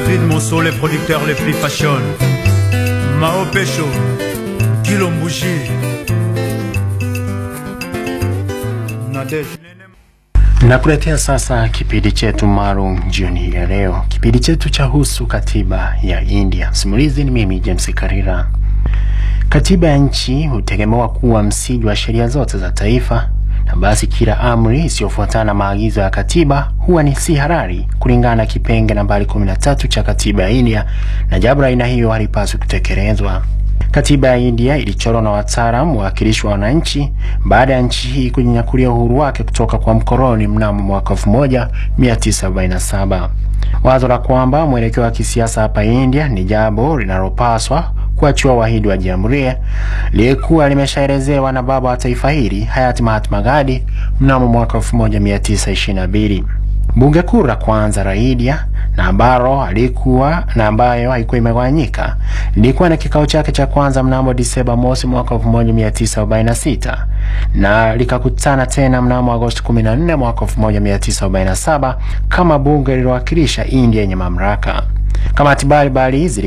Catherine Monceau, les producteurs les plus fashion. Mao Pecho, Kilombushi. Nadej. Nakuletea sasa kipindi chetu maalum jioni hii ya leo. Kipindi chetu cha husu katiba ya India. Simulizi ni mimi James Karira. Katiba ya nchi hutegemewa kuwa msingi wa sheria zote za taifa, na basi kila amri isiyofuatana na maagizo ya katiba huwa ni si halali kulingana na kipenge nambari 13 cha katiba ya India, na jambo la aina hiyo halipaswi kutekelezwa. Katiba ya India ilichorwa na wataalamu wawakilishi wa wananchi baada ya nchi hii kujinyakulia uhuru wake kutoka kwa mkoloni mnamo mwaka 1947. Wazo la kwamba mwelekeo wa kisiasa hapa India ni jambo linalopaswa kuachiwa wahidi wa jamhuri lilikuwa limeshaelezewa na baba wa taifa hili hayati Mahatma Gandhi mnamo mwaka 1922. Bunge kuu la kwanza la India na ambalo alikuwa na ambayo haikuwa imegawanyika lilikuwa na kikao chake cha kwanza mnamo Disemba mosi mwaka 1946 na likakutana tena mnamo Agosti 14 mwaka 1947 kama bunge lililowakilisha India yenye mamlaka. Kamati mbalimbali